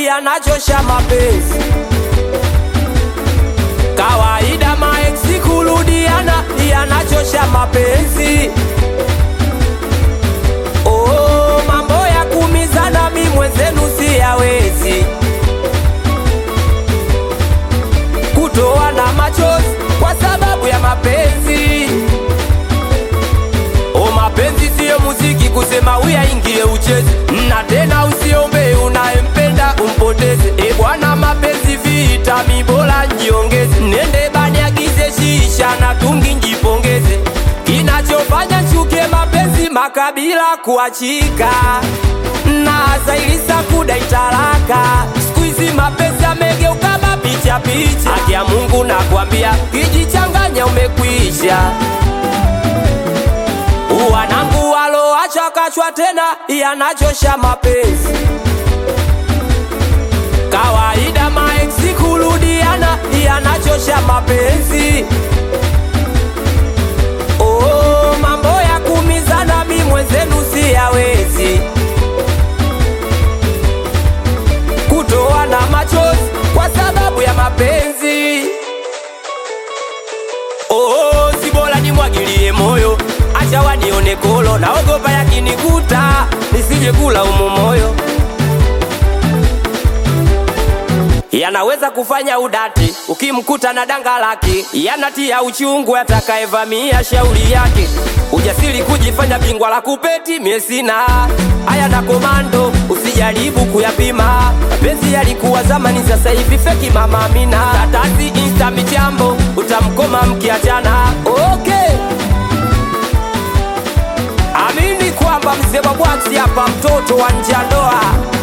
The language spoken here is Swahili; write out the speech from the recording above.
yanachosha mapenzi. Kawaida maeksi kurudiana yanachosha mapenzi. Oh, mambo ya kumizana mi mwenzenu siyawezi. Kutoa na machozi kwa sababu ya mapenzi. O, mapenzi siyo muziki kusema uyaingie ucheze, na tena usiombe unayempenda umpoteze. E bwana, mapenzi vita, mi bora njiongeze, nende bani agize shisha na tungi njipongeze. Kinachofanya chuke mapenzi makabila kuachika na zailisa kudai talaka. Siku hizi mapenzi yamegeuka mapicha picha. Haki ya Mungu nakwambia, kijichanganya umekwisha wanangu waloacha kachwa tena yanachosha mapenzi. Kawaida maeksi kurudiana yanachosha mapenzi. Oh, mambo ya kumizana mi mwenzenu siyawezi. Kutoa na machozi kwa sababu ya mapenzi. Oh, si bora nimwagilie moyo, acha wanione kolo, naogopa yakinikuta nisije kula umo moyo. Yanaweza kufanya udati ukimkuta na danga lake, yanatia uchungu atakayevamia shauri yake. Ujasiri kujifanya bingwa la kupeti, mie sina haya na komando, usijaribu kuyapima. Mapenzi yalikuwa zamani, sasa hivi feki. Mama Amina, tatasi insta michambo, utamkoma mkiachana. Okay, amini kwamba mzee wa bwaksi hapa, mtoto wa nje ya ndoa